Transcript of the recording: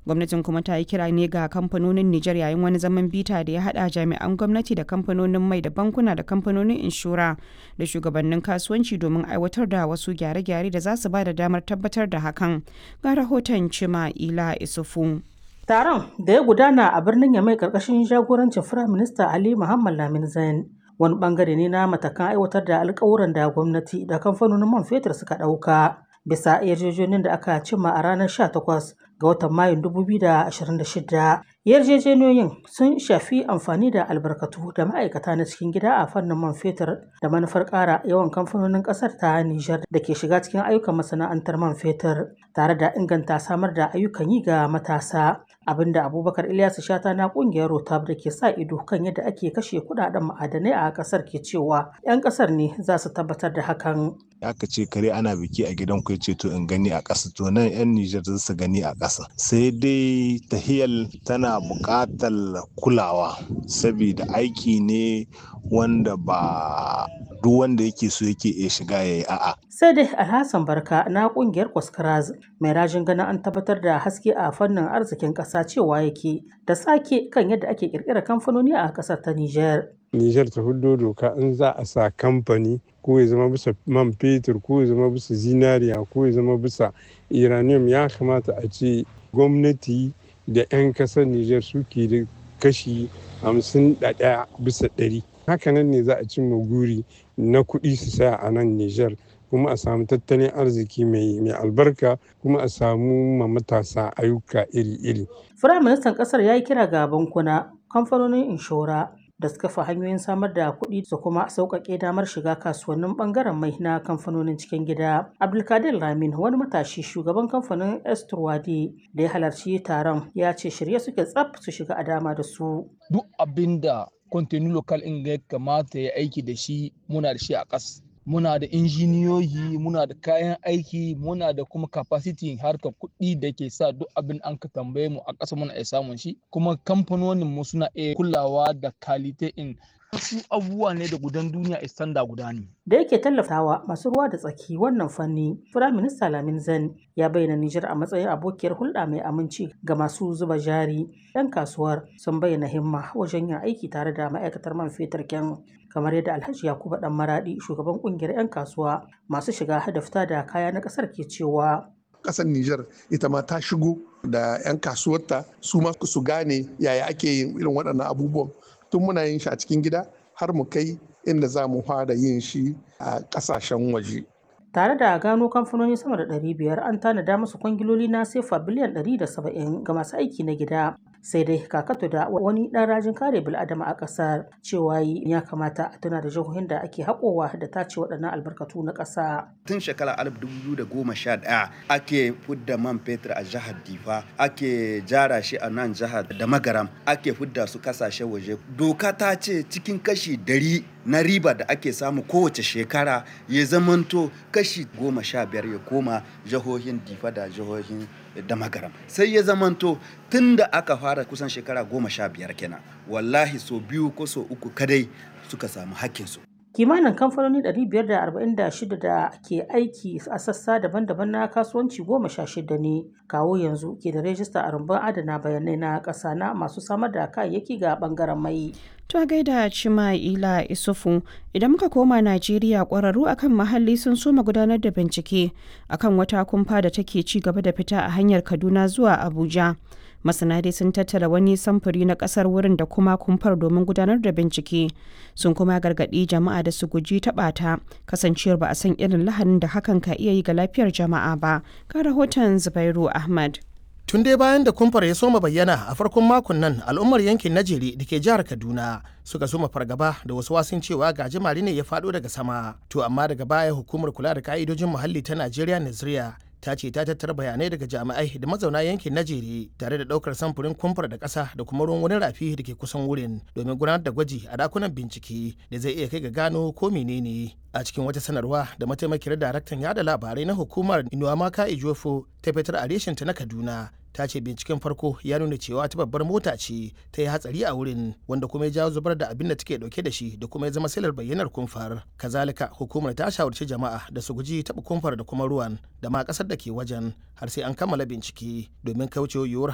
gwamnatin kuma ta yi kira ne ga kamfanonin Nijar yayin wani zaman bita da ya hada jami'an gwamnati da kamfanonin mai da bankuna da kamfanonin inshora da shugabannin kasuwanci domin aiwatar da wasu gyare-gyare da za su ba da damar tabbatar da hakan ga rahoton cima ila isufu taron da ya gudana a birnin yamai karkashin jagorancin firaminista ali muhammad lamin zain wani bangare ne na matakan aiwatar da alkawuran da gwamnati da kamfanonin man fetur suka ɗauka bisa yarjejeniyar da aka cimma a ranar 18 ga watan mayun 2026 yarjejeniyoyin sun shafi amfani da albarkatu da ma'aikata na cikin gida a fannin man fetur da manufar ƙara yawan kamfanonin ƙasar ta nijar da ke shiga cikin ayyukan masana'antar man fetur tare da inganta samar da ayyukan yi ga matasa abinda abubakar ilyasu shata na kungiyar rotab da ke sa ido kan yadda ake kashe kudaden ma'adanai a kasar ke cewa 'yan kasar ne za su tabbatar da hakan aka ce kare ana biki a gidan ku ce to in gani a ƙasa to nan 'yan Nijar za su gani a ƙasa sai dai tahiyal tana buƙatar kulawa saboda aiki ne wanda ba duk wanda yake so yake iya shiga ya yi a'a. Sai dai Alhassan Barka na kungiyar Kwaskaraz mai rajin ganin an tabbatar da haske a fannin arzikin ƙasa cewa yake da sake kan yadda ake ƙirƙira kamfanoni a ƙasar ta Nijar. Nijar ta hudo doka in za a sa kamfani ko ya zama bisa man fetur ko ya zama bisa zinariya ko ya zama bisa uranium ya kamata a ce gwamnati da 'yan kasar Nijar suke da kashi hamsin da ɗaya bisa ɗari. Hakanan ne za a cimma guri na kuɗi su saya a nan Nijar kuma a samu tattalin arziki mai albarka kuma a samu ma matasa ayyuka iri-iri. Firaministan ƙasar ya yi kira ga bankuna, kamfanonin inshora, da suka fi hanyoyin samar da kuɗi su kuma sauƙaƙe damar shiga kasuwannin ɓangaren mai na kamfanonin cikin gida. Abdulkadir Ramin wani matashi shugaban kamfanin Esturwadi da ya halarci taron ya ce shirye suke tsaf su shiga a dama da su. Duk abin da kwantenu lokal in ya kamata ya aiki da shi muna da shi a ƙas. muna da injiniyoyi muna da kayan aiki muna da kuma capacity harkar kuɗi da ke sa duk abin an ka tambaye mu a ƙasa muna iya samun shi kuma kamfanonin mu suna iya kulawa da kalite in wasu abubuwa ne da gudan duniya istanda guda ne. Da yake tallafawa masu ruwa da tsaki wannan fanni, Firaminista Lamin Zan ya bayyana Nijar a matsayin abokiyar hulɗa mai aminci ga masu zuba jari. 'Yan kasuwar sun bayyana himma wajen yin aiki tare da ma'aikatar man fetur kyan kamar yadda Alhaji Yakubu Dan Maradi shugaban kungiyar 'yan kasuwa masu shiga da fita da kaya na ƙasar ke cewa. Ƙasar Nijar ita ma ta shigo da 'yan kasuwarta su ma su gane yaya ake yin irin waɗannan abubuwan tun muna yin shi a cikin gida har mu kai inda za mu fara yin shi a ƙasashen waje. Tare da gano kamfanoni sama da 500 an tanada musu kwangiloli na sefa biliyan 170 ga masu aiki na gida. Sai dai kakato da wani ɗan rajin kare bil'adama a ƙasar cewa ya kamata a tuna da jihohin da ake haƙowa da tace waɗannan albarkatu na ƙasa. Tun shekara 2011 ake fudda man fetur a jihar Difa, ake jara shi a nan jihar da Magaram, ake fudda su kasashen waje. Doka ta ce cikin kashi dari na riba da ake samu kowace shekara ya zamanto kashi goma sha biyar ya koma jihohin difa da jihohin da magaram sai ya zamanto tun da aka fara kusan shekara goma sha biyar kenan wallahi so biyu ko so uku kadai suka samu hakkinsu kimanin kamfanoni 546 da ke aiki a sassa daban-daban na kasuwanci goma sha shida ne kawo yanzu ke da rajista a rumbun adana bayanai na ƙasa na masu samar da kayayyaki ga bangaren mai To gaida Cima'ila Isufu idan muka koma Najeriya ƙwararru akan muhalli sun soma gudanar da bincike akan wata kumfa da take ci gaba da fita a hanyar Kaduna zuwa Abuja. Masana dai sun tattara wani samfuri na ƙasar wurin da kuma kumfar domin gudanar da bincike. Sun kuma gargaɗi jama'a da su guji taɓa ta kasancewar ba a san irin lahanin da hakan ka iya yi ga lafiyar jama'a ba. Ga rahoton Zubairu Ahmad. Tun dai bayan da kumfar ya soma bayyana a farkon makon nan al'ummar yankin Najeri da ke jihar Kaduna suka soma fargaba da wasu wasun cewa gajimare ne ya faɗo daga sama. To amma daga baya hukumar kula da ka'idojin muhalli ta Najeriya Naziriya ta ce ta tattara bayanai daga jami'ai da mazauna yankin Najeri tare da ɗaukar samfurin kumfar da ƙasa da kuma ruwan wani rafi da ke kusan wurin domin gudanar da gwaji a dakunan bincike da zai iya kai ga gano ko menene. a cikin wata sanarwa da mataimakiyar daraktan yada labarai na hukumar inuwamaka ijofo ta fitar a reshinta na kaduna ta ce binciken farko ya nuna cewa ta babbar mota ce ta yi hatsari a wurin wanda kuma ya jawo zubar da abin da take dauke da shi da kuma ya zama silar bayyanar kumfar kazalika hukumar ta shawarci jama'a da su guji taɓa kumfar da kuma ruwan da ma ƙasar da ke wajen har sai an kammala bincike domin kauce yiwuwar